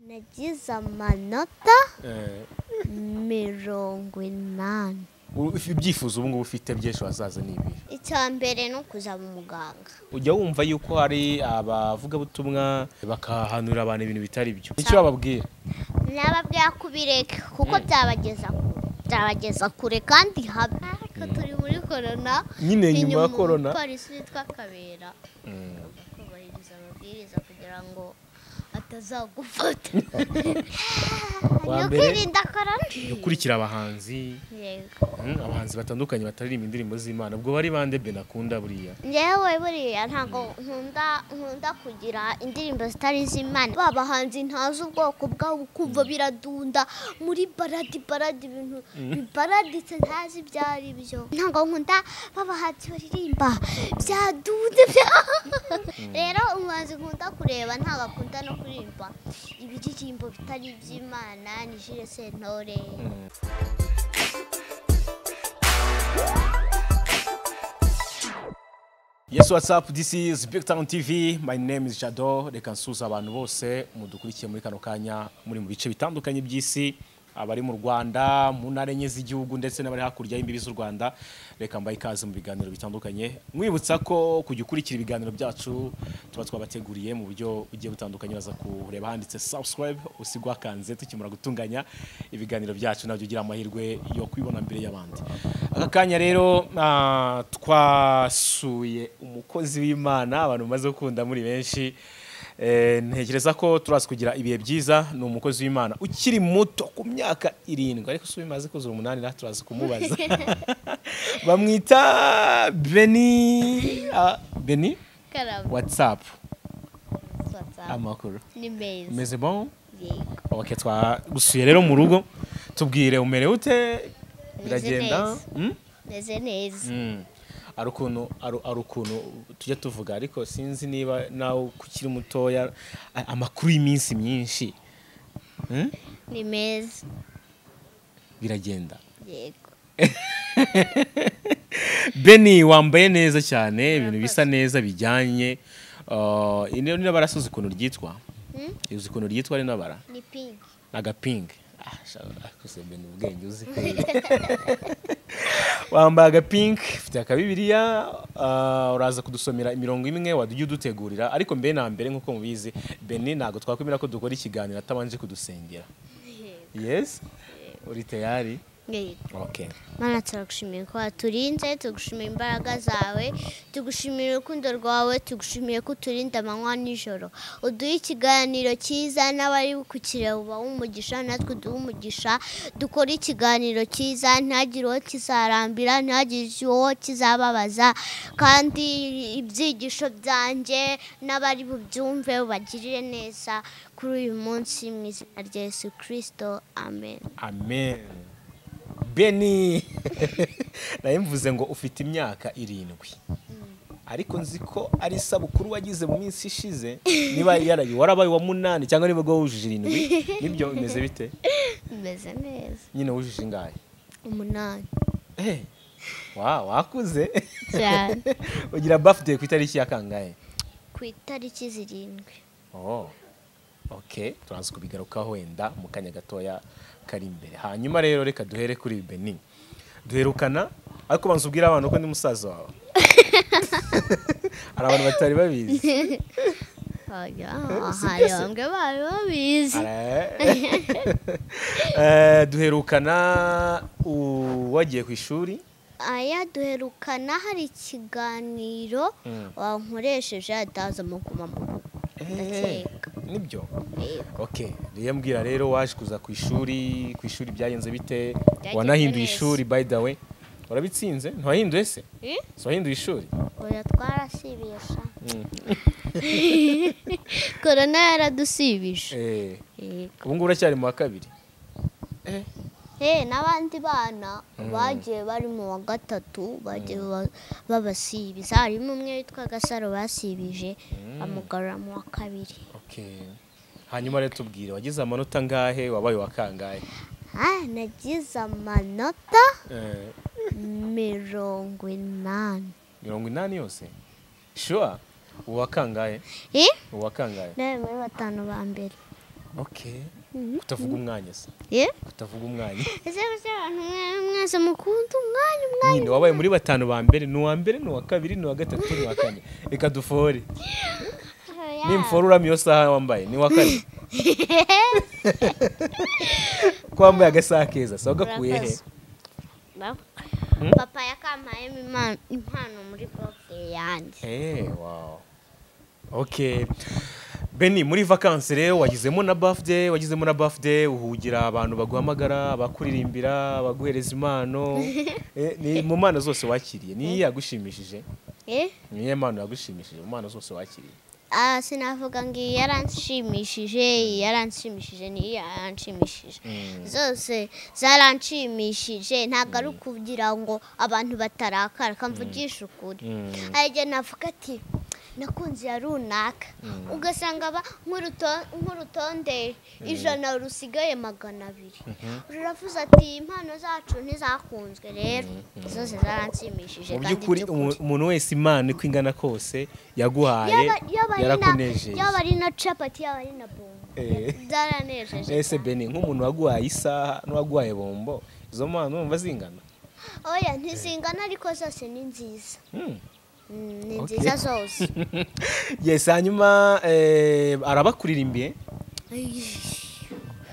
nagize amanota Eh, mirongo inani u- ifi- ibyifuzo ubu ngubu ufite by'ejo hazaza ni ibi icya mbere ni ukuza mu muganga ujya wumva yuko hari abavugabutumwa bakahanurira abantu ibintu bitari byo icyo bababwira nababwira kubireka kuko byabageza kure byabageza kure kandi habi ariko turi muri korona nyine ni nyuma ya korona umupolisi witwa kabera agomba kubahiriza amabwiriza kugira ngo atazagufata Wa ni mbere- ukwirinda korona gukurikira abahanzi yego mm, abahanzi batandukanye bataririmba indirimbo z'imana ubwo bari bande benakunda buriya njyewe buriya ntabwo nkunda nkunda kugira indirimbo zitari iz'imana ba bahanzi ntazi ubwoko bwabo kumva biradunda muri baradi baradi ibintu bibaraditse ntazi ibyo ari byo ntabwo nkunda ba bahanzi baririmba byadunze bya rero umuhanzi nkunda kureba ntabwo akunda no kuririmba ibiririmbo bitari iby'imana ni jire sentore yes whatsapp this is big town tv my name is jado reka nsuhuza abantu bose mudukurikiye muri kano kanya muri mu bice bitandukanye by'isi abari mu rwanda mu ntara enye z'igihugu ndetse n'abari hakurya y'imbibi z'u rwanda reka mbaye ikaze mu biganiro bitandukanye mwibutsa ko kujya ukurikira ibiganiro byacu tuba twabateguriye mu buryo bugiye butandukanye baza kureba handitse subscribe usigwa kanze tukimara gutunganya ibiganiro byacu nabyo ugira amahirwe yo kwibona mbere y'abandi aka kanya rero ah, twasuye umukozi w'imana abantu bamaze gukunda muri benshi Eh, ntekereza ko turazi kugira ibihe byiza ni umukozi w'imana ukiri muto ku myaka irindwi ariko si ubimaze kuzura umunani natwe turazi kumubaza bamwita beni ah, beni karabo watsapu whatsapp amakuru ni meza umeze bon yego ok twagusuye rero mu rugo tubwire umerewe ute biragenda neza. Mm? meze neza Mm. ari ukuntu ari- ari ukuntu tujya tuvuga ariko sinzi niba nawe ukiri mutoya a- amakuru y'iminsi myinshi Mm? ni meza biragenda yego beni wambaye neza cyane ibintu bisa neza bijyanye Uh, iyi ni nabara si uzi ukuntu ryitwa Hmm? uzi ukuntu ryitwa ari nabara ni pinki agapingi beni ubwenge uzi kweli. wambaye agapinki ufite akabibiriya ah, uraza kudusomera imirongo imwe wajya udutegurira ariko mbere na mbere nk'uko mubizi beni ntabwo twakwemera ko dukora ikiganiro atabanje kudusengera yesi uri tayari yego oke mana turagushimiye ko waturinze tugushimiye imbaraga zawe tugushimiye urukundo rwawe tugushimiye ko uturinda amanywa n'ijoro uduhe ikiganiro cyiza n'abari kukireba umugisha natwe duhe umugisha dukore ikiganiro cyiza ntihagire uwo kizarambira ntihagire uwo kizababaza kandi ibyigisho byanjye n'abari bubyumve ubagirire neza kuri uyu munsi mu izina rya yesu kirisito amen amen beni nawe mvuze ngo ufite imyaka irindwi ariko nzi ko ari isabukuru wagize mu minsi ishize niba yaraye warabaye uwa munani cyangwa niba ubwo wujuje irindwi nibyo bimeze bite bimeze neza nyine wujuje ingahe umunani Eh, wa wakuze cyane ugira birthday ku itariki ya kangahe ku itariki zirindwi oh okay turaza kubigarukaho wenda mu kanya gatoya kari imbere hanyuma rero reka duhere kuri Benin duherukana ariko banza ubwire abantu ko ndi musaza wawe hari abantu batari babizi oya si hari byose. bamwe bari babizi Eh, duherukana u- wagiye ku ishuri aya duherukana hari ikiganiro Mm. wankoresheje ataza amuguma mu rugo ndakeka nibyo ok rero mbwira rero waje kuza ku ishuri ku ishuri byagenze bite Byagenze wanahinduye neza. ishuri by the way warabitsinze ntiwahinduye se Eh? si wahinduye ishuri oya twarasibiye sha korona yaradusibije Eh, Yego. ubu ngubu uracyari mu wa kabiri Eh, Eh, n'abandi bana bagiye bari mu wa gatatu bagiye ba- babasibiza harimo umwe witwa gasaro basibije amugarura mu wa kabiri ok hanyuma rero tubwire wagize amanota angahe wabaye uwa kangahe Ah, nagize amanota Eh, mirongo inani mirongo inani yose shuwa uwa kangahe Eh? uwa kangahe nawe muri batanu ba mbere okay kutavuga umwanya se ye kutavuga umwanya ese ese abantu mwe- mwese mukunda umwanya umwanya nyine wabaye muri batanu ba mbere ni uwa mbere ni uwa kabiri ni uwa gatatu ni uwa kane reka dufore nimfora uramya iyo saha wambaye ni uwa kane ko wambaye agasaha keza sawa gakuye he Murakoze. Ba- papa yakampayemo impa- impano muri boke yanjye Eh, wow. Okay. Beni muri vacances rero wagizemo na birthday, wagizemo na birthday uhugira abantu baguhamagara, abakuririmbira, abaguhereza impano. eh, ni mu mpano zose wakiriye. Ni yagushimishije. Eh? Ni iyihe mpano yagushimishije mu mpano zose wakiriye. Ah, sinavuga ngo iyi yaranshimishije iyi yaranshimishije n'iyi yaranshimishije zose zaranshimishije ntabwo ari ukugira ngo abantu batarakara kamvugisha ukuri hari igihe navuga ati nakunze ya runaka ugasanga aba nk'uruto- nk'urutonde ijana rusigaye magana abiri ruravuze ati impano zacu ntizakunzwe rero zose zaranshimishije Mu kandi by'ukuri by'ukuri. umu- umuntu wese imana uko ingana kose yaguhaye Yaba- yaba ari na- yarakunejeje. yaba ari na capati yaba ari na bombo Eh. zaranejeje Ese Beni nk'umuntu waguhaye isaha n'uwaguhaye bombo, izo mpano numva zingana. oya ntizingana ariko zose ni nziza Mm. Mm, ni Okay. nziza zose yes hanyuma eh, arabakuririmbiye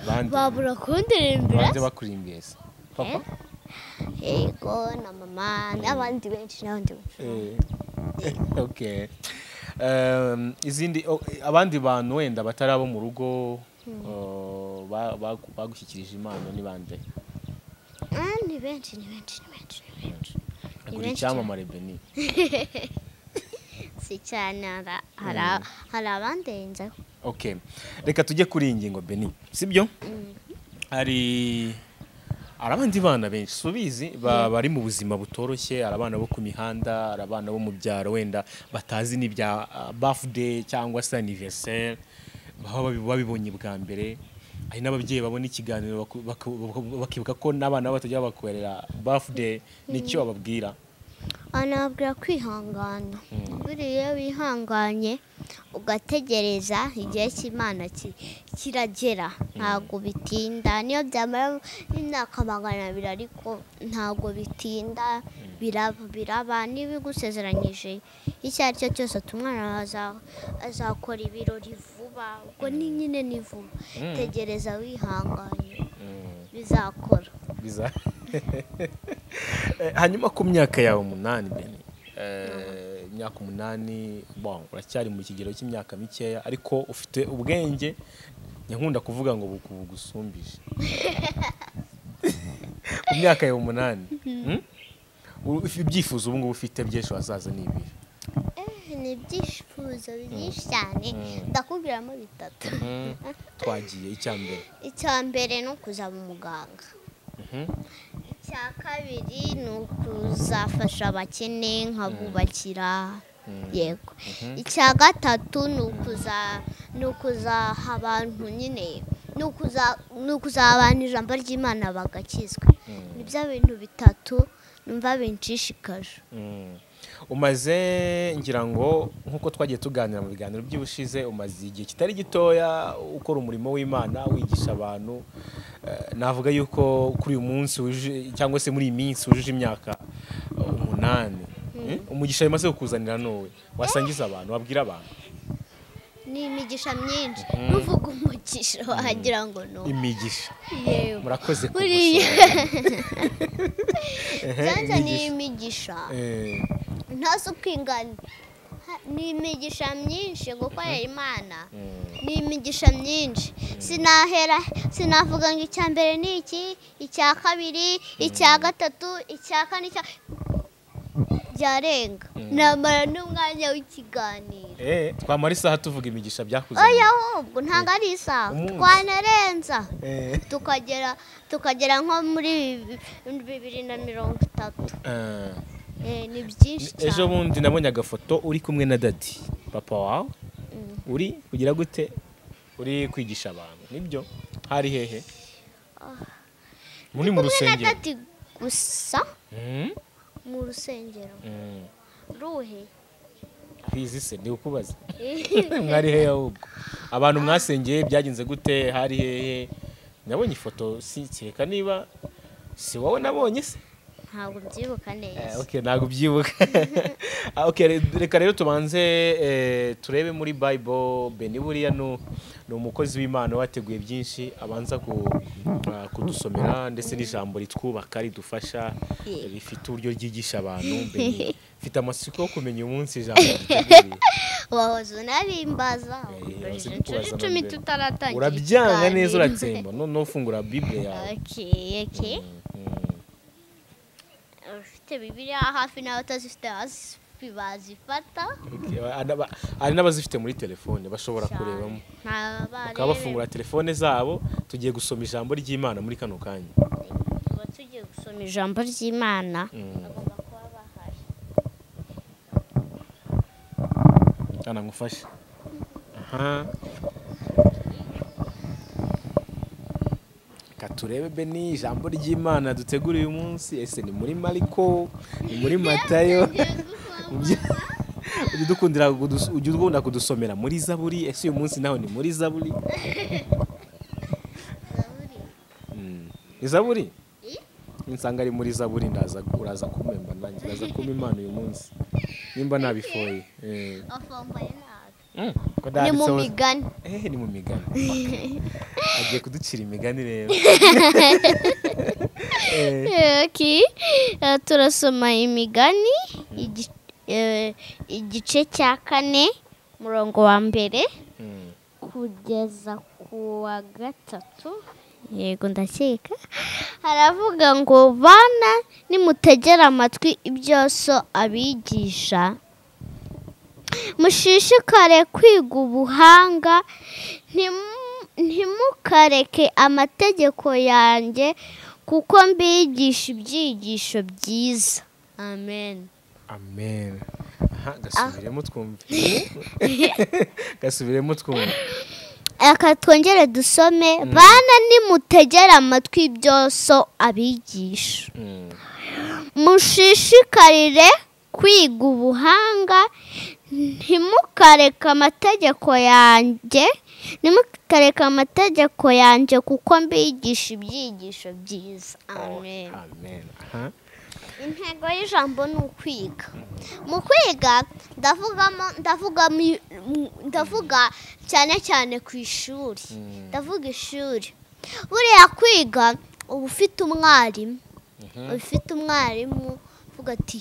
bande babura kundirembera bande bakurimbiye se papa yego na mama n'abandi benshi n'abandi benshi Eh, okay Um, izindi oh, abandi bantu wenda batari abo mu rugo oh, ba- bagu- bagushyikirije impano ni bande Ah, ni benshi ni benshi ni benshi ni benshi ni agura benshi cyane. icyamamare beni si cyane hari- hari a- hari abandenzeho okay reka tujye kuri iyi ngingo beni sibyo hari hari abandi bana benshi si ubizi ba- bari mu buzima butoroshye hari abana bo ku mihanda hari abana bo mu byaro wenda batazi n'ibya bafude cyangwa se aniveriseri baba babi- babibonye bwa mbere hari n'ababyeyi babona ikiganiro baku- baku- baku- bakibuka ko n'abana babo batajya bakorera bafude nicyo bababwira anabwira kwihangana buriya iyo wihanganye ugategereza igihe cy'imana ki- kiragera ntabwo bitinda niyo byamara n'imyaka magana abiri ariko ntabwo bitinda biraba biraba niba igusezeranyije icyo ari cyo cyose ati umwana aza- azakora ibirori vuba ubwo ni nyine ni vuba tegereza wihanganye bizakora biza Eh, hanyuma ku myaka yawe umunani bene Eh, imyaka umunani bon uracyari mu kigero cy'imyaka mikeya ariko ufite ubwenge nyankunda kuvuga ngo buku- bugusumbije ku myaka yawe umunani hmm? U- ifi- ibyifuzo ubu ngubu ufite by'ejo hazaza ni ibihe ni ibyishifuzo byinshi cyane ndakubwiramo bitatu twagiye icya mbere icya mbere ni ukuzaba umuganga Mhm. icya kabiri ni ukuzafasha abakene nkabubakira yego icya gatatu ni ukuza ni ukuzaha abantu nyine ni ukuza- ni ukuzaha abantu ijambo ry'imana bagakizwa ni byo bintu bitatu numva binshishikaje Mm. umaze ngira ngo nk'uko twagiye tuganira mu biganiro by'ubushize umaze igihe kitari gitoya ukora umurimo w'imana wigisha abantu Eh, navuga yuko kuri uyu munsi wuje- cyangwa se muri iyi minsi wujuje imyaka eh, umunani Eh, umugisha bimaze kukuzanira n'uwe wasangiza abantu wabwira abantu ni imigisha myinshi nuvuga umugisha wagira ngo ni uwo. imigisha yewe murakoze buriya kubusoma. Ehe, byanze ni imigisha. imigisha Eh, ntazi uko ingana Ha- ni imigisha myinshi gukorera imana ni imigisha myinshi sinahera sinavuga ngo icya mbere ni iki icya kabiri icya gatatu icya kane icya byarenga namara n'umwanya w'ikiganiro eh, twamara isaha tuvuga imigisha byakuzaniye oya ahubwo ntabwo ari isaha Umunsi. twanarenza Eh, tukagera tukagera nko muri bibi- bibiri na mirongo itatu eh. Eh, ni byinshi cyane ejo bundi nabonye agafoto uri kumwe na dadi papa wawe uri kugira gute uri kwigisha abantu nibyo hari hehe muri mu kumwe na rusengero dadi gusa Mm, mu rusengero mm. ruhe bizi se ni ukubaza mwari hehe ahubwo abantu mwasengeye byagenze gute hari hehe nabonye ifoto si kereka niba si wowe nabonye se ntabwo mbyibuka Eh, neza okay ntabwo ubyibuka Ah, okay, re- reka rero tubanze eh, turebe muri bible beni buriya nu- ni umukozi w'imana wateguye byinshi abanza ku- ah, kudusomera ndetse n'ijambo ritwubaka ridufasha Yego. rifite uburyo ryigisha abantu Beni, mfite amatsiko yo kumenya umunsi ijambo riteguye wahoze unarimbaza wahoze ukoresheje nkubaza inshuro icumi na mbere. tutaratangira urabyanga neza ikiganiro. uratsemba noneho ufungura bible yawe Okay, okay. Mm. ufite bibiliya hafi n'abatazifite bazi- bazifata Okay, ba- hari n'abazifite muri telefone bashobora kurebamo bakaba bafungura telefone zabo tugiye gusoma ijambo ry'imana muri kano kanya tuba tugiye gusoma ijambo ry'imana bagomba kuba bahari hano ngufashe aha Reka turebe beni ijambo ry'imana dutegura uyu munsi ese ni muri mariko ni muri matayo Ubye- ujya udukundira kudus- ujya ukunda kudusomera muri zaburi ese uyu munsi naho ni muri zaburi Mm. ni zaburi nsanga ari muri zaburi ndaza uraza kumemba nanjye uraza kumpa impano uyu munsi nimba nabifoye eh. afambaye nabi Mm, ni mu ko ndanditseho- migani Eh, ni mu migani agiye kuducira imigani rero Eh, Okay. Eh, turasoma imigani igi- eh, igice cya kane umurongo wa mbere mm, kugeza ku wa gatatu yego ndakeka haravuga ngo bana nimutegera amatwi ibyo so abigisha mushishikare kwiga ubuhanga ntimu- ntimukareke amategeko yanjye kuko mbigisha ibyigisho byiza amen amen aha gasubiremo twumve gasubiremo twumve Aka twongere dusome bana nimutegere amatwi ibyo so abigisha Mm, mushishikarire kwiga ubuhanga ntimukareke amategeko yanjye ntimukareke amategeko yanjye kuko mbigisha ibyigisho byiza amen amen aha intego y'ijambo ni ukwiga mu kwiga ndavugamo ndavugamo i- m- ndavuga cyane cyane ku ishuri ndavuga ishuri buriya kwiga uba ufite umwarimu uba ufite umwarimu uvuga ati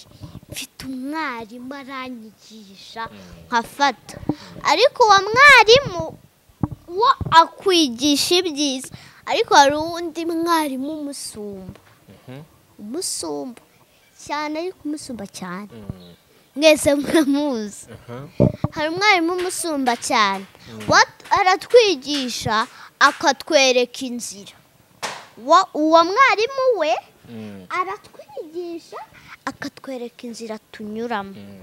mfite umwarimu aranyigisha nkafata ariko uwo mwarimu wo akwigisha ibyiza ariko hari undi mwarimu umusumba Mhm. umusumba cyane ariko umusumba cyane Mm, mwese muramuzi aha hari umwarimu umusumba cyane Wat- aratwigisha akatwereka inzira Wa- uwo mwarimu we Mm, aratwigisha akatwereka inzira tunyuramo mm,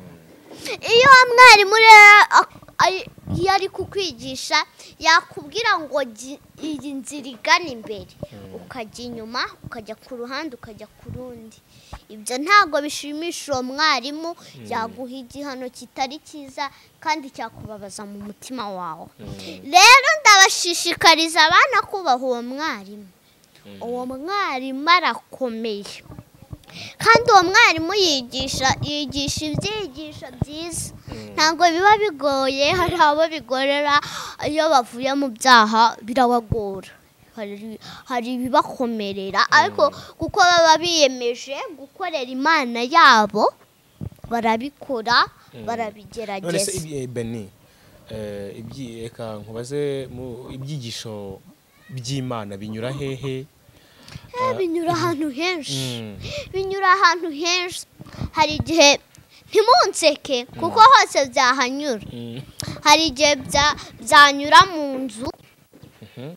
iyo wa mwarimu rero ak- ari- iyo ari kukwigisha yakubwira ngo gi- iyi nzira igana imbere ukajya inyuma ukajya ku ruhande ukajya ku rundi ibyo ntabwo bishimisha uwo mwarimu yaguha igihano kitari cyiza kandi cyakubabaza mu mutima wawe rero ndabashishikariza abana kubaha uwo mwarimu uwo mwarimu arakomeye kandi uwo mwarimu yigisha yigisha ibyigisho byiza ntabwo biba bigoye hari abo bigorera iyo bavuye mu byaha birabagora Hari- hari ibibakomerera ariko kuko baba biyemeje gukorera imana yabo barabikora none se barabigerageza ibi- eh, beni eh, ibyi- reka nkubaze mu- ibyigisho by'imana binyura hehe Eh, binyura ahantu henshi Mm, binyura ahantu henshi hari igihe ntimunseke kuko hose byahanyura mm, hari igihe bya- byanyura mu nzu mhm.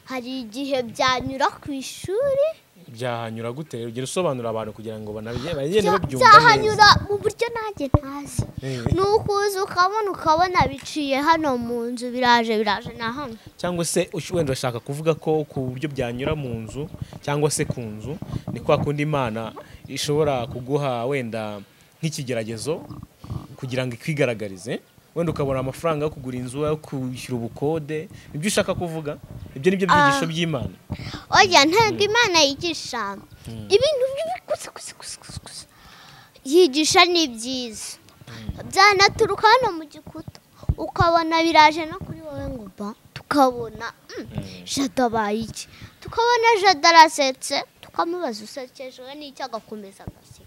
hari igihe byanyura ku ishuri byahanyura gute rero ugenda usobanurira abantu kugira ngo banabye- bagende bya- babyumva neza byahanyura mu buryo nanjye ntazi Eh. ni ukuza ukabona ukabona biciye hano mu nzu biraje biraje na hano cyangwa se ush- wenda urashaka kuvuga ko ku buryo byanyura mu nzu cyangwa se ku nzu ni kwa kundi imana ishobora kuguha wenda nk'ikigeragezo kugira ngo ikwigaragarize wenda ukabona amafaranga yo kugura inzu yo kwishyura ubukode nibyo ushaka kuvuga ibyo ni byo byigisho by'imana oya ntabwo imana yigisha ibintu bibi gusa gusa gusa gusa gusa yigisha ni byiza byanaturuka hano mu gikuta ukabona biraje no kuri wowe ngo ba tukabona mm, jada abaye iki tukabona jada arasetse tukamubaza usekejwe n'icyo agakomeza agaseka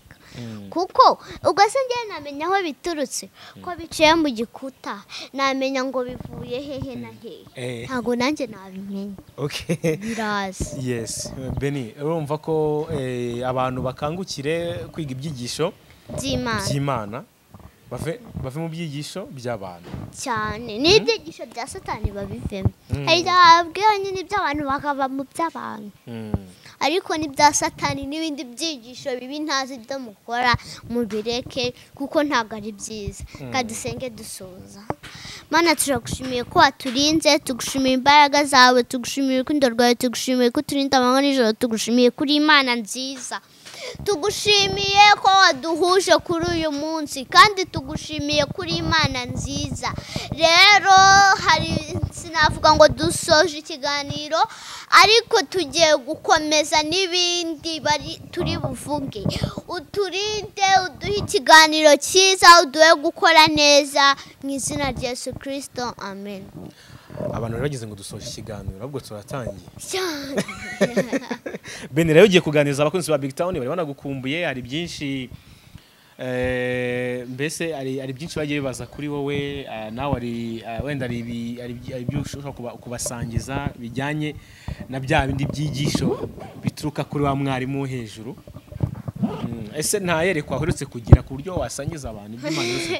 kuko ubwo se njyewe namenya aho biturutse ko biciye mu gikuta namenya ngo bivuye hehe na hehe Eh. ntabwo nanjye nabimenya okay biraza yes beni urumva ko eh, abantu bakangukire kwiga ibyigisho by'imana by'imana bave bave mu byigisho by'abantu cyane n'ibyigisho bya satani babivemo Mm. hari igihe bababwira nyine iby'abantu bakava mu by'abantu Mm. ariko n'ibya satani n'ibindi byigisho bibi ntazi ibyo mukora mubireke kuko ntabwo ari byiza reka dusenge dusoza mana turagushimiye ko waturinze tugushimira imbaraga zawe tugushimira urukundo rwawe tugushimiye ko uturinda amanywa nijoro tugushimiye kuri imana nziza tugushimiye ko waduhuje kuri uyu munsi kandi tugushimiye kuri imana nziza rero hari sinavuga ngo dusoje ikiganiro ariko tugiye gukomeza n'ibindi bari turi buvuge uturinde uduhe ikiganiro cyiza uduhe gukora neza mu izina rya yesu kirisito amen abantu bari bagize ngo dusoje ikiganiro ahubwo turatangiye cyane beni rero ugiye kuganiriza abakunzi ba big town bari banagukumbuye hari byinshi eh, mbese hari hari byinshi bagiye bibaza kuri wowe ah, nawe hari ah, wenda hari ibi- hari ibyi- hari ibyo ushobora kuba- kubasangiza bijyanye na bya bindi byigisho bituruka kuri wa mwarimu wo hejuru Mm, ese nta yerekwa uherutse kugira ku buryo wasangiza abantu iby'imana yose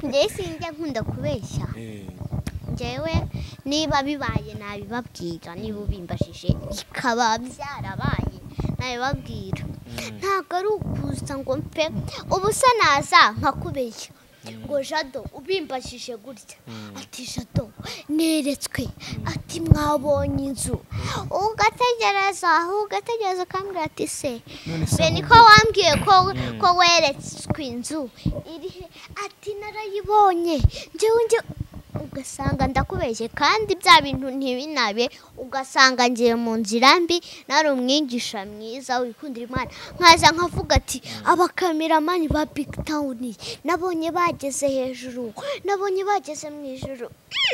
njyewe sinjya nkunda kubeshya njyewe niba bibaye nabibabwira niba ubimbajije bikaba byarabaye nabibabwira ntabwo ari ukuza ngo mpe ubu se naza nkakubeshya ngo jado ubimbajije gutya ati jado neretswe ati mwabonye inzu ugategereza ugategereza ukambwira ati se None se be ahubwo- niko wambwiye ko ko weretswe inzu iri he ati narayibonye njyewe njye ugasanga ndakubeshye kandi bya bintu ntibinabe ugasanga ngiye mu nzira mbi nari umwigisha mwiza wikundira imana nkaza nkavuga ati abakameramani ba big town nabonye bageze hejuru nabonye bageze mu ijuru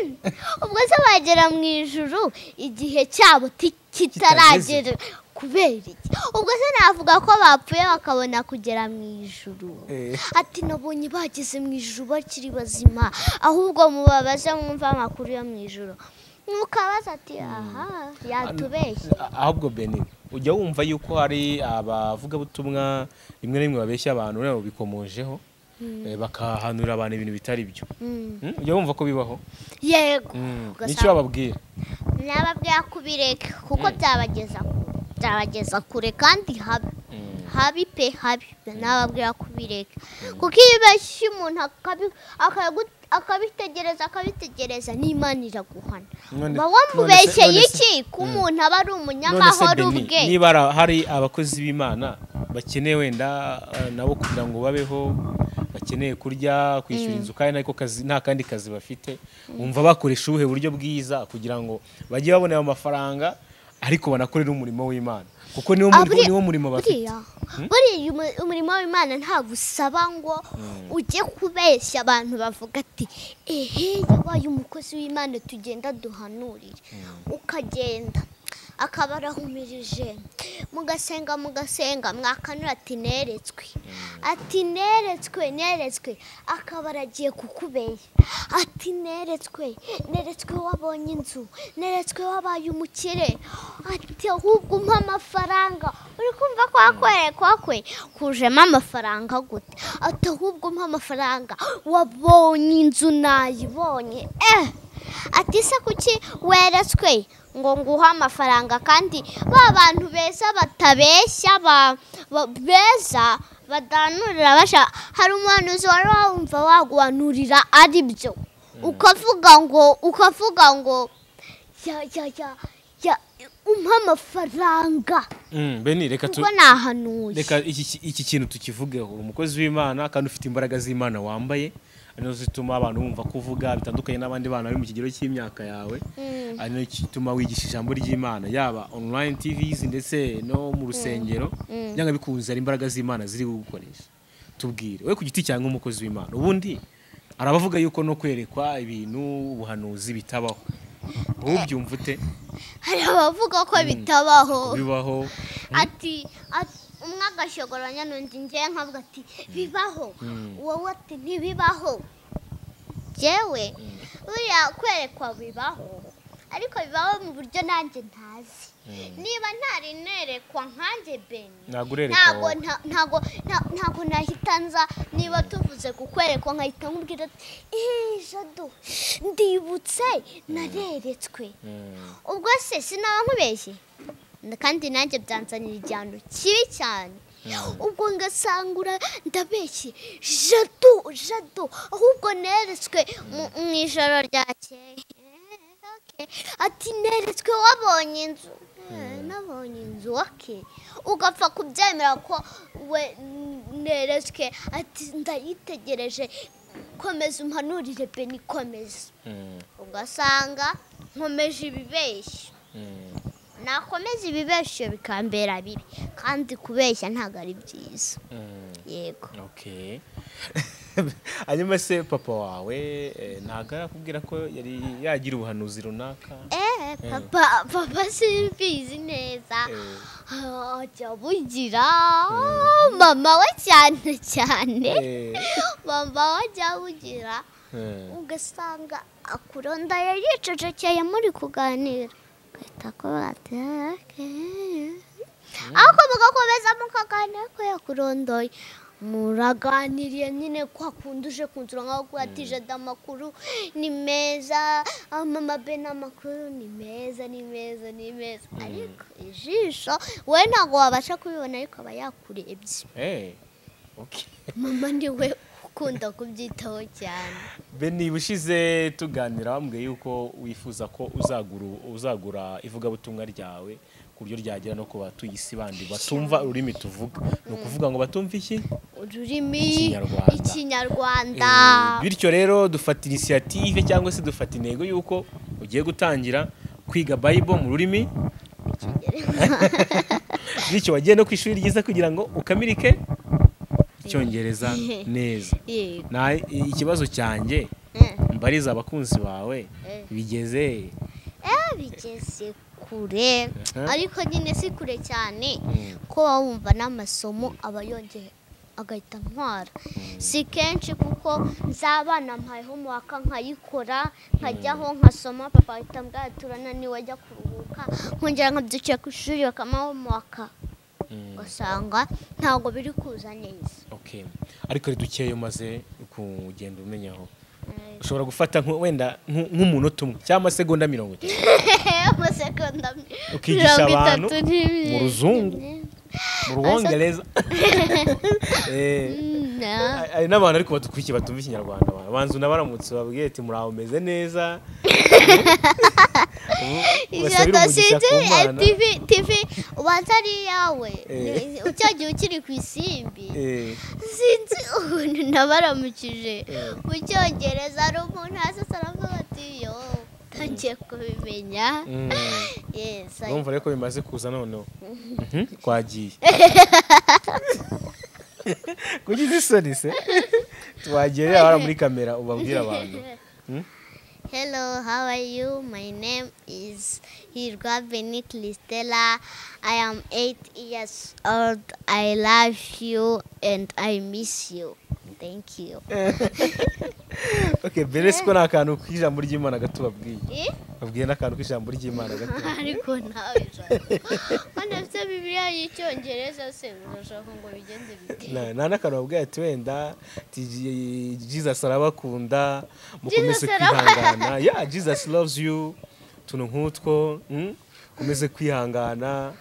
Mm. ubwo se bagera mu ijuru igihe cyabo ti- kitaragera kubera iki ubwo se navuga ko bapfuye bakabona kugera mu ijuru Eh. ati nabonye bageze mu ijuru bakiri bazima ahubwo mubabaze mwumve amakuru yo mu ijuru mukabaza ati aha yatubeshye A- ahubwo beni ujya wumva yuko hari abavugabutumwa rimwe na rimwe babeshya abantu nabo bikomojeho eh, bakahanurira abantu ibintu bitari byo Mm. Mm, ujya wumva ko bibaho yego Mm, Ugasanga- nicyo bababwira nababwira kubireka kuko byabageza kure byabageza kure kandi habi habi pe habi nababwira kubireka kuko iyo ubeshye umuntu akabi- akagu- akabitegereza akabitegereza n'imana iraguhana None- uba none se- wamubeshye none se- iki ko umuntu aba ari none se umunyamahoro beni ubwe niba ara- hari abakozi b'imana bakeneye wenda eh, nabo kugira ngo babeho bakeneye kurya kwishyura inzu kandi ariko kazi- nta kandi kazi bafite wumva bakoresha ubuhe buryo bwiza kugira ngo bajye babonera amafaranga ariko banakorere umurimo w'imana kuko niwo Ah, murimo buriya- niwo murimo bafite buriya buriya umu- umurimo w'imana ntabwo usaba ngo ujye kubeshya abantu bavuga ati ehe yabaye umukozi w'imana tugenda duhanurire ukagenda akaba arahumirije mugasenga mugasenga mwakanura ati neretswe ati neretswe neretswe akaba aragiye kukubeshya ati neretswe neretswe wabonye inzu neretswe wabaye umukire ati ahubwo umpa amafaranga uri kumva kwa kwere kwa kwe kujemo amafaranga gute ati ahubwo umpa amafaranga wabonye inzu nayibonye eh ati se kuki weretswe ngo nguhe amafaranga kandi ba bantu beza batabeshya ba- ba- beza badanurira basha hari umuhanuzi wari wumva waguhanurira ari byo ukavuga ngo ukavuga ngo ya ya ya ya- umpa amafaranga Mm, beni reka tu kuko nahanuye reka iki iki kintu tukivugeho umukozi w'imana kandi ufite imbaraga z'imana wambaye ari nazo zituma abantu bumva kuvuga bitandukanye n'abandi bana bari mu kigero cy'imyaka yawe ari nayo gituma wigisha ijambo ry'imana yaba online tvs ndetse no mu rusengero byanga bikunze hari imbaraga z'imana ziri gukoresha tubwire we ku giti cyangwa umukozi w'imana ubundi hari abavuga yuko no kwerekwa ibintu ubuhanuzi bitabaho wowe ubyumva ute hari abavuga ko bitabaho bibaho ati ati- umwe agashogoranya n'undi njyewe nkavuga ati bibaho wowe ati ntibibaho jyewe buriya kwerekwa bibaho ariko bibaho mu buryo nanjye ntazi niba ntari nerekwa nkanjye beni ntabwo urereka ntabwo wowe. nta- ntabwo nta- ntabwo nahita nza niba tuvuze kukwerekwa nkahita nkubwira ati "Eh, jado ndibutse nareretswe Mm. ubwo se sinaba nkubeshye N- kandi nanjye byanzanira igihano kibi cyane ubwo ngasangura ndabeshye jado jado ahubwo neretswe mu- mu ijoro ryakeye Eh, okay. ati neretswe wabonye inzu Eh, nabonye inzu wake ugapfa kubyemera ko we n- neretswe ati ndayitegereje komeza umpanurire beni komeza Mm. ugasanga nkomeje ibibeshyo Mm. nakomeza ibibeshyo bikambera bibi kandi kubeshya ntabwo ari byiza Mm. yego Okay. hanyuma se papa wawe eh, ntabwo arakubwira ko yari yagira ubuhanuzi runaka eee papa papa simbizi neza Eh. Ah, ajya bugira mama we cyane cyane Eh, mama we ajya bugira eh, ugasanga akuronda yari yicecekeye muri kuganira ugahita akora ati "Okay." ariko mugakomeza mukaganira ko yakurondoye muraganiriye nyine kwa kundi uje kunzura nkaho kuhatije amakuru ni meza mama be n'amakuru ni meza ni meza ni meza ariko ijisho we ntabwo wabasha kubibona ariko aba yakurebye eh, okay. mama ni we ukunda kubyitaho cyane beni bushize tuganira wambwiye yuko wifuza ko uzagura uzagura ivugabutumwa ryawe ku buryo ryagera no ku batuye isi bandi batumva ururimi tuvuga ni ukuvuga ngo batumve iki ururimi Ikinyarwanda. ikinyarwanda Eh, bityo rero dufata inisiyative cyangwa se dufata intego y'uko ugiye gutangira kwiga bayibo mu rurimi bityo wagiye no ku ishuri ryiza kugira ngo ukamilike icyongereza neza yego na ikibazo cyanjye Eh, mbariza abakunzi bawe bigeze eh, bigeze kure Mhm. ariko nyine si kure cyane Mm. ko baba bumva n'amasomo aba yongeye agahita ntwara si kenshi kuko nzabana mpayeho mu waka nkayikora nkajyaho nkasoma papa ahita mbwira ati urananiwe ajya kuruhuka nkongera nkabyukiye ku ishuri bakamuha mu waka Mm. ugasanga ntabwo biri kuza neza Okay. ariko ari dukeya umaze kugenda umenyaho ushobora gufata nku- wenda nku- nk'umunota umwe cyangwa segonda mirongo itatu amasegonda Ukigisha mirongo abantu itatu n'ibiri. mu ruzungu. mu rwongereza Eh, Na- hari n'abantu ariko badukurikiye batumva ikinyarwanda abantu banza unabaramutse babwiye ati muraho meze neza Ijana ugasabira umugisha ku sinzi, eh, mana TV TV ubanza ari iyawe Eh. ucyagiye ukiri ku isimbi Eh, sinzi ukuntu nabaramukije Eh. mu cyongereza ari umuntu hasi asa aravuga ati yo tangiye kubimenya mm. yes I- urumva rero ko bimaze kuza noneho Mhm, twagiye kuki uzi isoni se twagiye rero hariya muri kamera ubabwire abantu Hmm? Hello, how are you? My name is Hirga Beni Cristela. I am eight years old. I love you and I miss you. Thank you. okay beretse ko ni akantu k'ijambo ry'imana gato babwiye Eh? babwiye n'akantu k'ijambo ry'imana gato ariko nawe hano afite bibiliya y'icyongereza se urashaka ngo bigende bite Na- nta n'akantu babwiye ati wenda ati Je- jesus arabakunda mukomeze Jesus arabakunda. kwihangana ya jesus loves you utuntu nk'utwo mm, mukomeze kwihangana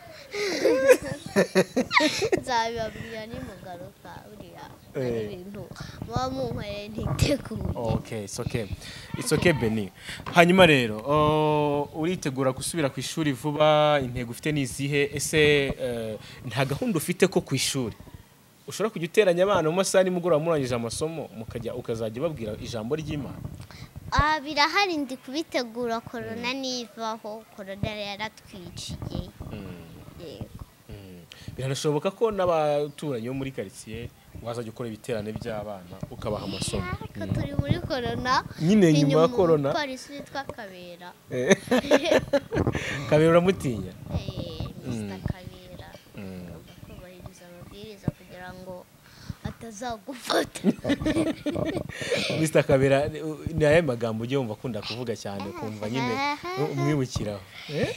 nzabibabwira nimugaruka buriya hari ibintu muba munkoreye ntiteguye okay it's okay it's okay Benny hanyuma rero oh, uritegura gusubira ku ishuri vuba intego ufite ni izihe ese eh, nta gahunda ufite ko ku ishuri ushobora kujya uteranya abana mu masaha nimugoroba murangije amasomo mukajya ukazajya babwira ijambo ry'imana aha birahari ndi kubitegura korona nivaho korona yaratwiciye yego Mm. biranashoboka ko n'abaturanyi bo muri karitsiye wazajya ukora ibiterane by'abana ukabaha amasomo ariko turi muri korona Nyine ni nyuma ya korona? umupolisi witwa kabera Eh. kabera uramutinya Eh, Mr. Kabera agomba kubahiriza amabwiriza kugira ngo atazagufata Mr kabera ni- u- ni ayahe magambo ujya wumva akunda kuvuga cyane ukumva nyine u- umwibukiraho Eh?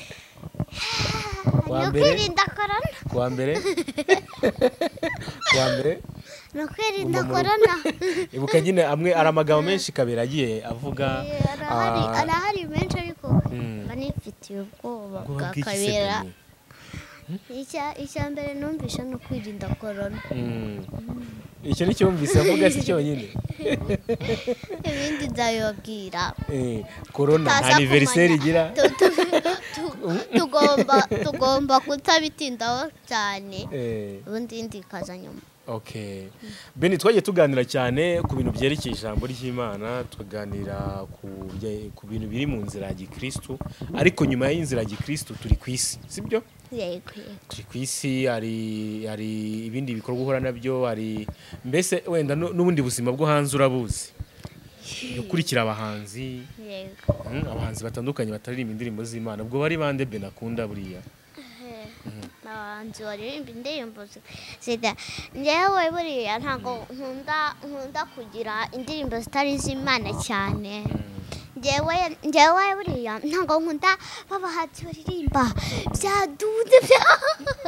Wa ni mbere? ukwirinda korona ku wa mbere ku wa mbere ni ukwirinda Mama- korona ibuka nyine amwe ari amagambo menshi kabera agiye avuga Eh, arahari ah, arahari menshi ariko Mm. mba nifitiye ubwoba bwa ubwoba bw'iki se kabera Benny? Icya- icya mbere numvise ni ukwirinda korona Mm. icyo ni cyumvise avuga si cyonyine ibindi nzabibabwira Eh, korona nta Tutaza kumenya. aniveriseri igira Tu- tu- tu- tugomba tugomba kutabitindaho cyane Eh, ubundi indi ikaza nyuma okay beni twagiye tuganira cyane ku bintu byerekeye ijambo ry'imana tukaganira ku bye- ku bintu biri mu nzira ya gikirisitu ariko nyuma y'inzira ya gikirisitu turi ku isi sibyo yego yego. turi ku isi hari hari ibindi bikorwa uhura nabyo hari mbese wenda nu- n'ubundi buzima bwo hanze urabuzi ukurikira abahanzi yego mm, abahanzi batandukanye bataririmba indirimbo z'imana ubwo bari bande beni akunda buriya Eh, abahanzi baririmba indirimbo zi- zida njyewe buriya ntabwo nkunda nkunda kugira indirimbo zitari iz'imana cyane njyewe njyewe buriya ntabwo nkunda babahanzi baririmba byadunze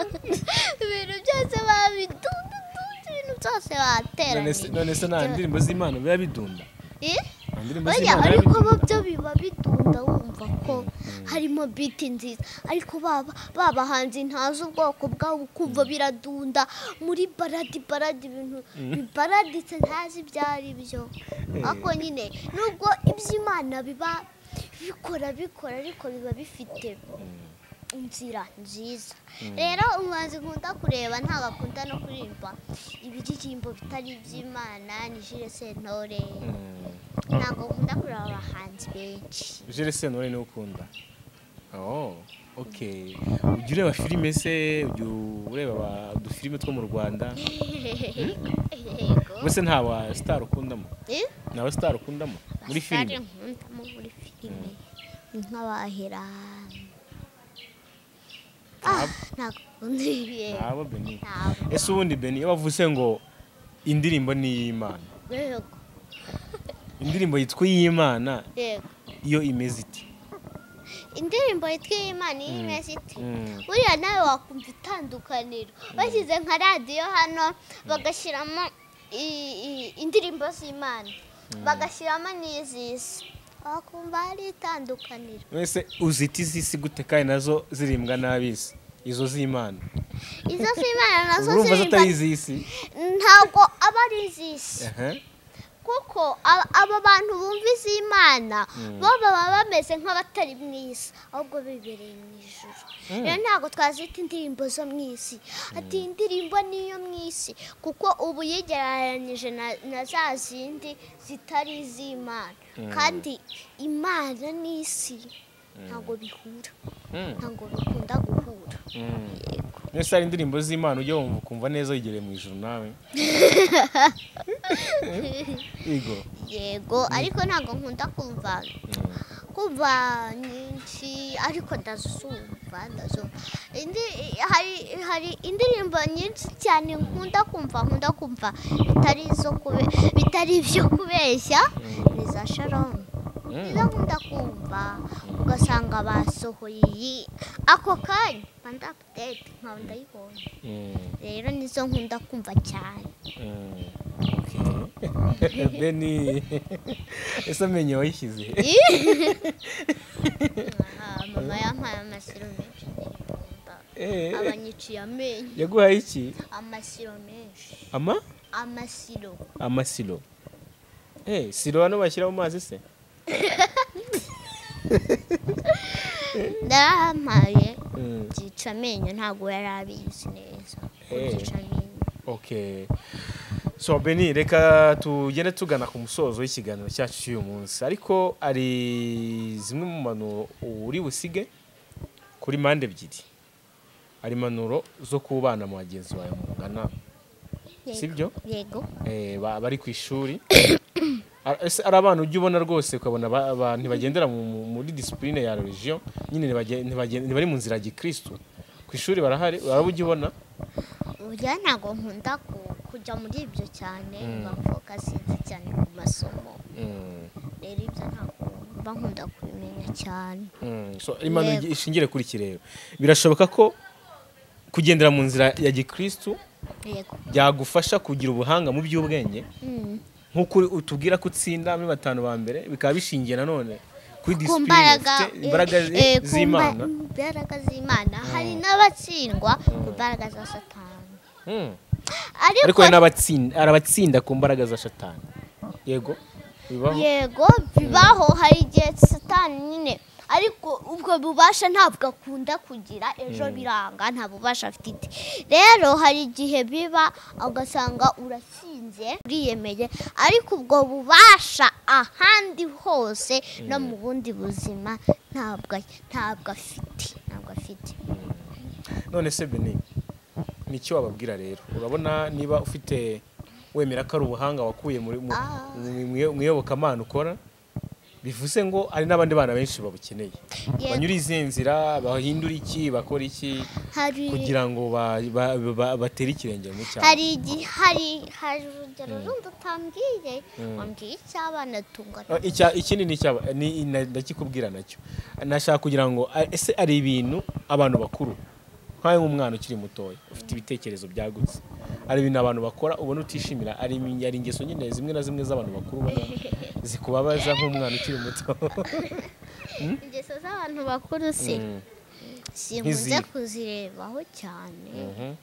ibintu byose babidunze ibintu byose None se- bateraniye none se nta ndirimbo z'imana biba bidunda Eh? nta ndirimbo Buriya z'imana biba ariko bidunda. bo byo biba bidunda wumva ko harimo biti nziza ariko baba babahanzi ntazi ubwoko bwabo kumva biradunda muri baradi baradi ibintu bibaraditse ntazi ibyo ari byo ariko nyine nubwo iby'imana biba bikora bikora ariko biba bifite inzira nziza rero umuhanzi nkunda kureba ntabwo akunda no kuririmba ibiririmbo bitari iby'imana ni Jules Sentore Mm. ntabwo nkunda kureba abahanzi benshi Jules Sentore niwe ukunda oh okay ujya ureba filime se ujya ureba aba- udufilime two mu rwanda yego mbese nta wa star ukundamo nta wa star ukundamo muri filime filime nkundamo muri filime ni nk'abahera ntabwo nkunda ibi ntabo beni ntabwo ese ubundi beni iyo bavuze ngo indirimbo ni iy'imana yego indirimbo yitwa iy'imana yego iyo imeze iti indirimbo yitwa iy'imana iyo imeze ite Mm. buriya nawe wakumva itandukaniro bashyize nka radiyo hano bagashyiramo i- i- indirimbo z'imana bagashyiramo n'iz'isi wakumva hari itandukaniro mbese uzita iz'isi gute kandi nazo zirimbwa n'ab'isi izo z'imana izo z'imana nazo urumva zirimba zitari iz'isi ntabwo aba ari iz'isi Aha. kuko a- aba bantu bumva iz'imana bo baba bameze nk'abatari mu isi ahubwo bibereye mu ijoro rero ntabwo twazita indirimbo zo mu isi ati indirimbo niyo mu isi kuko ubu yegeranyije na- na za zindi zitari iz'imana kandi imana n'isi ntabwo bihura Mm. ntabwo bikunda guhura Mm. yego mbese hari indirimbo z'imana ujya wumva ukumva neza wigereye mu ijoro nawe yego yego ariko ntabwo nkunda kumva kumva nyinshi ariko ndazumva ndazumva Indi- hari hari indirimbo nyinshi cyane nkunda kumva nkunda kumva bitari izo kube- bitari ibyo kubeshya ni za sharomu nizo nkunda kumva ugasanga basohoye iyi ako kanya mba apudete nkaba ndayibonye Mm. rero nizo nkunda kumva cyane Mm. Okay. beni ese amenyo wayishyize Ah, mama yampaye amasiro menshi ndirimbo Eh, abanyiciye amenyo yaguhaye iki amasiro menshi ama amasiro amasiro eh siro hano bashyira mu mazi se ndarahampaye Mm, byica amenyo ntabwo yari abizi neza ko Eh. byica amenyo okay so beni reka tugende tugana ku musozo w'ikiganiro cyacu cy'uyu munsi ariko hari zimwe mu mpanuro uri busige kuri mpande ebyiri hari impanuro zo kubana mu bagenzi bawe mungana si byo yego Eh, ba- bari ku ishuri Ar- ese ari abana ujya ubona rwose ukabona ba- ba- ntibagendera mu- mu- muri disipurine ya religion nyine ntibage- ntibage- ntibari mu nzira ya gikristu ku ishuri barahari uraba ujya ubona burya ntabwo nkunda ku- kujya muri ibyo cyane Mm. mba mfokasinze cyane ku masomo Mm, rero ibyo ntabwo mba nkunda kubimenya cyane mm. So, imana Yego. ishingire kuri iki rero birashoboka ko kugendera mu nzira ya gikristu yego byagufasha kugira ubuhanga mu by'ubwenge Mm. nk'uko uri- utubwira ko utsinda muri batanu ba mbere bikaba bishingiye nanone ku kuri disipurine mbaraga ufite imbaraga eh, eh, ku mba- z'imana imbaraga z'imana hari n'abatsindwa ku mbaraga za satani Mm. ariko ariko hari n'abatsinda hari abatsinda ku mbaraga za shatani yego bibaho yego bibaho hari igihe satani nyine ariko ubwo bubasha ntabwo akunda kugira ejo biranga nta bubasha afite rero hari igihe biba ugasanga uratsinze uriyemeye ariko ubwo bubasha ahandi hose no mu bundi buzima ntabwo ntabwo afite ntabwo afite none se beni ni iki wababwira rero urabona niba ufite wemera ko ari ubuhanga wakuye muri mu- Ah. mu- mu- mu iyobokamana ukora bivuze ngo hari n'abandi bana benshi babukeneye Yego. banyura izihe nzira bahindura iki bakora iki hari kugira ngo ba- ba- ba- batere ikirenge mu cyaro hari igihe hari hari urugero rundi utambwiye wambwiye icy'abana tungana Eh, icya- ikindi ni icyaba ni- na- ndakikubwira nacyo nashaka kugira ngo a- ese ari ibintu abantu bakuru nkawe nk'umwana ukiri mutoya ufite ibitekerezo byagutse hari ibintu abantu bakora ubona utishimira ari imi- hari ingeso nyine zimwe na zimwe z'abantu bakuru ubona zikubabaza nk'umwana ukiri muto ingeso z'abantu bakuru si Mm, sinkunze Nk'izihe? kuzirebaho cyane mhm,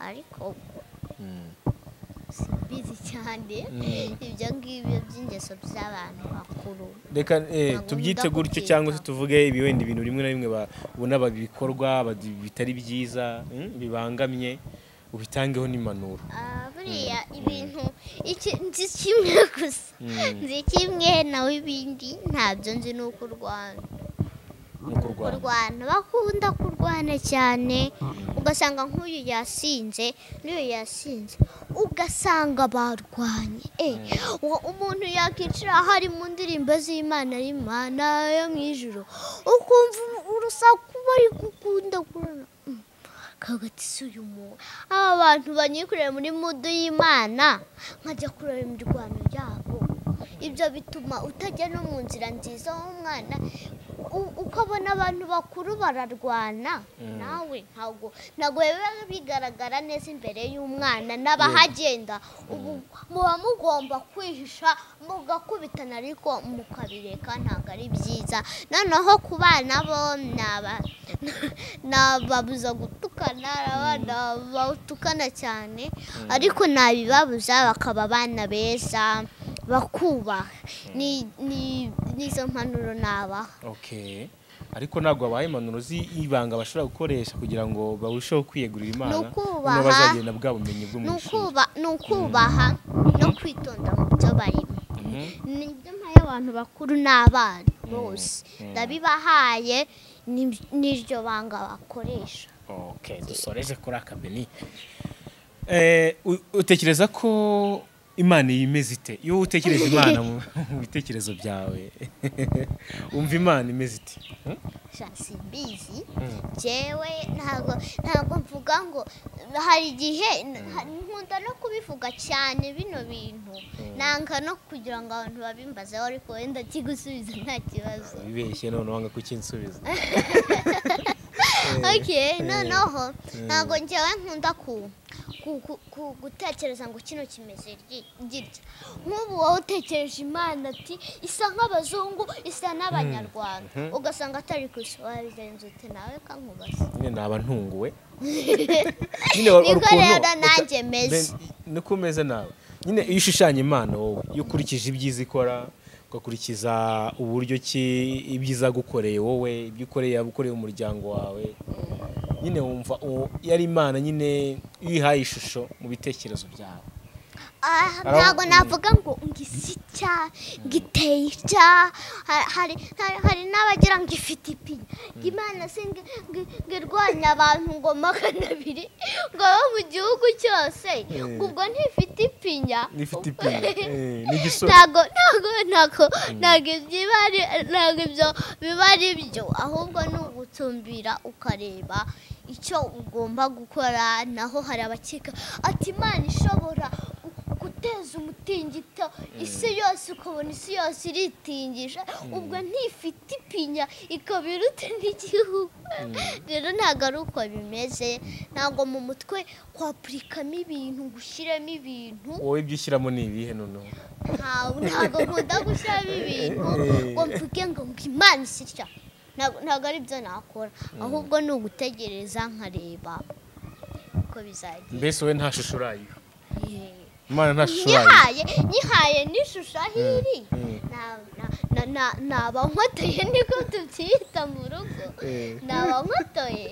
ariko mm. bizi cyane Mm. ibyo ngibyo by'ingeso by'abantu bakuru reka eh, Ntabwo tubyite nkunda gutyo guteka. cyangwa se tuvuge ibi wenda ibintu bimwe na bimwe ba- ubona ba- bikorwa ba- bitari byiza mm, bibangamye ubitangeho n'impanuro Ah, buriya ibintu iki nzi kimwe gusa nzi kimwe nawe ibindi ntabyo nzi ni uko urwana ni ukurwana kurwana bakunda kurwana cyane ugasanga nk'uyu yasinze n'uyu yasinze ugasanga barwanye Eh, uwo umuntu yakicira hari mu ndirimbo z'imana y'imana yo mu ijoro ukumva urusaku bari gukunda kurana kagati si uyu muntu aba bantu banyikorera muri mudu y'imana nkajya kureba imirwano yabo ibyo bituma utajya no mu nzira nziza w'umwana U- uko abona abantu bakuru bararwana nawe ntabwo ntabwo biba bigaragara neza imbere y'umwana n'abahagenda ubu muba mugomba kwihisha mugakubitana ariko mukabireka ntabwo ari byiza noneho ku bana bo naba nababuza gutukana abana bawutukana cyane ariko nabibabuza bakaba abana beza bakubaha Ni- ni- nizo mpanuro nabaha okay ariko ntabwo habaye impanuro z'ibanga bashobora gukoresha kugira ngo barusheho kwiyegurira imana Ni ukubaha. noneho bazagenda bwa bumenyi bwo mu ni ishuri ukuba- ni ukubaha no kwitonda mu byo barimo Mhm. nibyo mpaye abantu bakuru n'abana bose Mm. ndabibahaye ni- n'iryo banga bakoresha okay dusoreje kuri aka beni Eh, u- utekereza ko imana yimeze ite iyo wowe utekereje imana mu mu bitekerezo byawe wumva imana imeze ite Hmm? sha simbizi Mm. jewe ntabwo ntabwo mvuga ngo hari igihe ha- nkunda no kubivuga cyane bino bintu nanga no kugira ngo abantu babimbazeho ariko wenda kigusubiza nta kibazo wibeshye none wanga kukinsubiza ok noneho ntabwo ngewe nkunda ku ku- ku- ku- gutekereza ngo kino kimeze gi- gitya nk'ubu wowe utekereje imana ati isa nk'abazungu isa n'abanyarwanda ugasanga atari ku isi wabigenza ute nawe kankubaza nyine naba ntunguwe niko rero nanjye meze niko umeze nawe nyine iyo ushushanya impano wowe iyo ukurikije ibyiza ikora ugakurikiza uburyo ki ibyiza gukoreye wowe ibyo ukoreye yaba ukoreye umuryango wawe nyine wumva uwo- iyo ari imana nyine iyo uyihaye ishusho mu bitekerezo byawe Ah, Araho- ntabwo navuga ngo ngo isi cya ngo iteye icya Ha- hari hari- hari n'abagira ngo ifite ipinya ngo imana si ngo ngo- ngo irwanya abantu ngo magana abiri ngo abe mu gihugu cyose ngo ubwo ntifite ipinya n'ifite ipine Eh, n'igisozi ntabwo ntabwo ntabwo ntabwo ibyo biba ari ntabwo ibyo biba ari byo ahubwo ni ugutumbira ukareba icyo ugomba gukora naho hari abakeka ati imana ishobora gu- guteza umutingito isi yose ukabona isi yose iritingije ubwo ntifite ipinya ikaba iruta n'igihugu rero ntabwo ari uko bimeze ntabwo mu mutwe kwapurikamo ibintu gushyiramo ibintu wowe ibyo ushyiramo ni ibihe noneho ntawe ntabwo nkunda gushyiramo ibintu ngo mvuge ngo ngo imana isitya ntabwo ntabwo ari byo nakora ahubwo ni ugutegereza nkareba uko bizagenda mbese wowe nta shusho urayiha Yee. imana nta shusho urayiha nyihaye nyihaye n'ishusho aho iri Na- na- na- na- naba nkotoye niko tubyita mu rugo Eh. naba nkotoye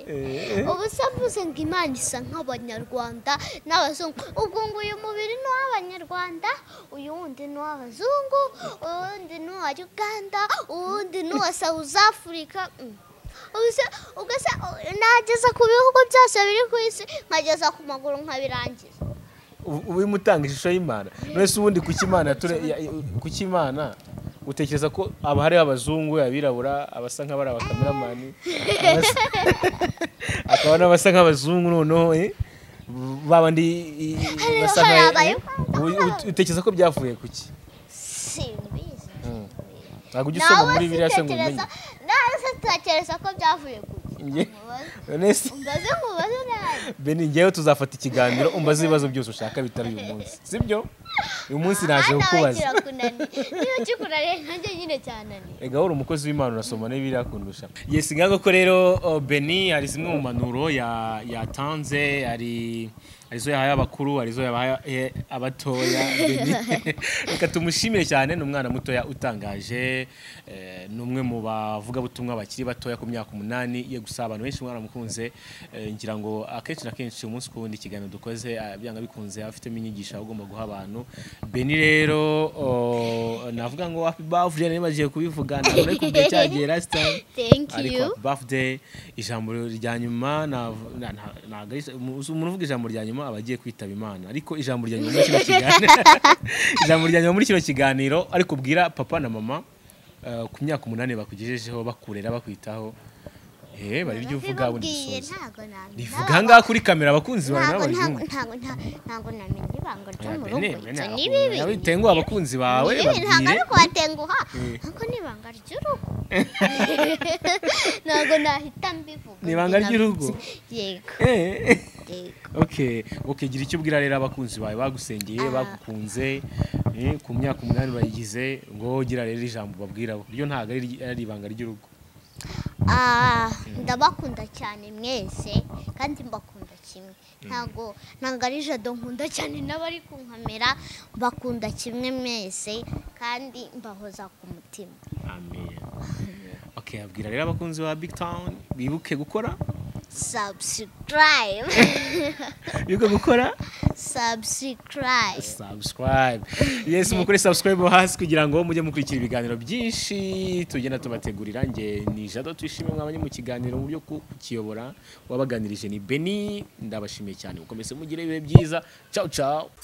ubu se mvuze ngo imana isa nk'abanyarwanda n'abazungu ubwo ngo uyu mubiri ni uw'abanyarwanda uyu wundi ni uw'abazungu uwundi ni uwa uganda uwundi ni uwa south africa Mm. Ubu se- ubwo se u- nageza ku bihugu byose biri ku isi nkageza ku maguru nkabirangiza Ubu- ubu urimo utanga ishusho y'imana mbese ubundi kuki imana yature- ya- ya- kuki imana utekereza ko haba hariho abazungu abirabura abasa nk'abari abakameramani abasa- hakaba n'abasa nk'abazungu noneho eh? babandi i- i- Hariho basa nka- abayo- eh? Ubu- ut- utekereza ko byavuye kuki simbizi ntabwo ujya usoma nawe muri biriya se ngo umenye sitekereza nawe sitekereza ko byavuye Nge- gusa Nonese- mbaze mubaze nabi beni ngewe tuzafata ikiganiro umbaze ibibazo byose ushaka bitari uyu munsi sibyo uyu munsi naje Aha nawe kukubaza kirakunaniye niba kikunaniye nanjye nyine cyananiye ega wowe uri umukozi w'imana urasoma n'ibiriya kundusha yesi ngaho ko rero oh, beni hari zimwe mu mpanuro ya- yatanze hari hari izo yahaye abakuru hari izo yahaye eh, abatoya beni reka tumushimire cyane ni umwana mutoya utangaje eh, ni umwe mu bavugabutumwa bakiri batoya ku myaka umunani ye gusa abantu benshi mwaramukunze eh, ngira ngo akenshi na kenshi umunsi ku wundi ikiganiro dukoze ah, byanga bikunze afitemo inyigisho aba agomba guha abantu beni rero oh, navuga ngo happy birthday nibagiye kubivuga ntabwo nari kubwiye cyagiye last time thank ariko you happy birthday ijambo rya nyuma nav- na- na- ntabwo ari- umu- umuntu uvuga ijambo rya nyuma aba agiye kwitaba imana ariko ijambo rya nyuma muri kino kiganiro ijambo rya nyuma muri kino kiganiro ariko ubwira papa na mama eh, ku myaka umunani bakugejejeho bakurera bakwitaho eh bari ibyo uvuga bundi Nabibabwiye, dusoza ntabgo namenye. rivuga ngaha kuri kamera abakunzi bawe Ntabgo- ntabgo- n'abazungu ntabgo- nta- ntabgo namenye ibanga ryo Oya, mu Bene, rugo Bene, ibyo ni abakunda- bibi abitenguha abakunzi bawe Ni bibi, ntabwo babwire ari kubatenguha ntabwo ni ibanga ry'urugo ntabwo nahita mbivuga Ni ibanga Nabibye. ry'urugo? yego Eh. yego okay okay gira icyo ubwira rero abakunzi bawe bagusengeye bagukunze eh, ku myaka umunani bayigize ngo gira rero ijambo babwira bo ryo ntabwo ari ari ibanga ry'urugo Ah, ndabakunda cyane mwese kandi mbakunda kimwe ntabwo ntabwo ari jado nkunda cyane n'abari kunkamera mbakunda kimwe mwese kandi mbahoza ku mutima amen okay abwira rero abakunzi ba big town bibuke gukora subscribe bibuke gukora subscribe subscribe yes mukore subscribe hasi kugira ngo mujye mukurikira ibiganiro byinshi tugenda tubategurira nge ni jado twishimiye mwabanye mu kiganiro mu byo ku- kukiyobora wabaganirije ni beni ndabashimiye cyane mukomeze mugire ibihe byiza ciao ciao